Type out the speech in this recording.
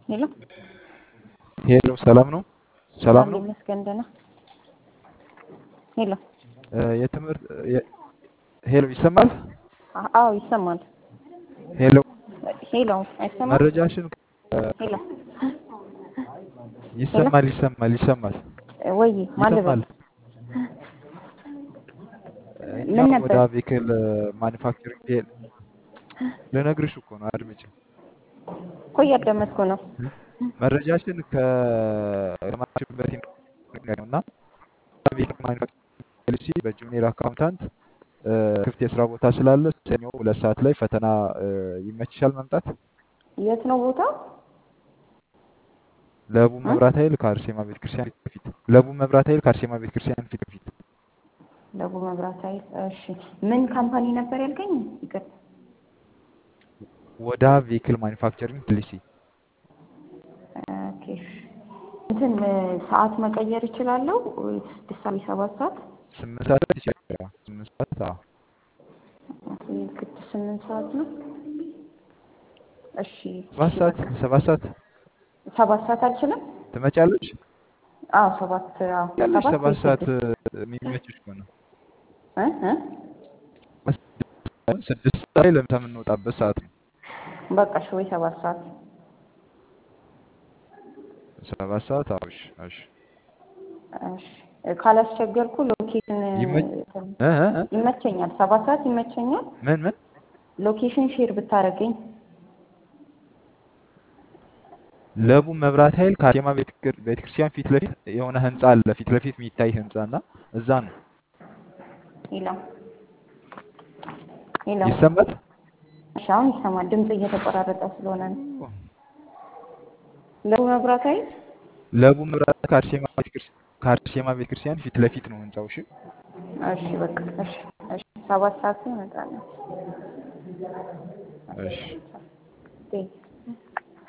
ሄሎ ሄሎ ሰላም ነው? ሰላም ነው? ይመስገን ደህና። ሄሎ እ የትምህርት የ- ሄሎ ይሰማል? አ- አዎ ይሰማል። ሄሎ ሄሎ አይሰማም? መረጃሽን ሄሎ ይሰማል ይሰማል ይሰማል ወይ ማለበል ይሰማል። እኛ ምን ወደ ነበር? አቬክል ማኒፋክቸሪንግ ልነግርሽ እኮ ነው አድምጪ። እኮ እያዳመጥኩ ነው። መረጃሽን ከማሽበት ነው እና አቬክል ማኒፋክቸሪንግ ፖሊሲ በጁኒየር አካውንታንት እ፣ ክፍት የስራ ቦታ ስላለ ሰኞ ሁለት ሰዓት ላይ ፈተና እ፣ ይመችሻል መምጣት? የት ነው ቦታ? ለቡ እ? መብራት ኃይል ከአርሴማ ቤተክርስቲያን ፊት ለፊት ለቡ መብራት ኃይል ከአርሴማ ቤተክርስቲያን ፊት ለፊት ለቡ መብራት ኃይል። እሺ ምን ካምፓኒ ነበር ያልከኝ? ይቅር ወዳ ቬክል ማኒፋክቸሪንግ ፖሊሲ ኦኬ። እንትን እ፣ ሰዓት መቀየር እችላለሁ? ስድስት ሰዓት ሰባት ሰዓት ስምንት ሰዓት ላይ ይችላል። ስምንት ሰዓት አዎ። ኦኬ፣ ግድ ስምንት ሰዓት ነው። እሺ ሰባት እሺ ሰዓት በቃ ሰባት ሰዓት ሰባት ሰዓት አልችልም? ትመጫለሽ? አዎ ሰባት አዎ ያለሽ ሰባት ሰባት ወይ ሰዓት ስድስት እ፣ የሚመችሽ ከሆነ እ እ ስድስት ሰዓት ላይ ለምሳ የምንወጣበት ሰዓት ነው። በቃ እሺ ወይ ሰባት ሰዓት ሰባት ሰዓት አዎ። እሺ እሺ እሺ ካላስቸገርኩ ሎኬሽን ይመች እንትን እ እ እ? ይመቸኛል። ሰባት ሰዓት ይመቸኛል። ምን ምን ሎኬሽን ሼር ብታደርገኝ ለቡ መብራት ኃይል ከአርሴማ ቤተክር- ቤተክርስቲያን ፊት ለፊት የሆነ ህንጻ አለ። ፊት ለፊት የሚታይ ህንጻ እና እዛ ነው። ይላል ይላል። ይሰማል? እሺ አሁን ይሰማል። ድምጽ እየተቆራረጠ ስለሆነ ነው። ለቡ መብራት ኃይል ለቡ መብራት ከአርሴማ ቤተክርስቲያን ከአርሴማ ቤተክርስቲያን ፊት ለፊት ነው ህንጻው። እሺ እሺ በቃ እሺ እሺ ሰባት ሰዓት እመጣለሁ። እሺ ቴንክ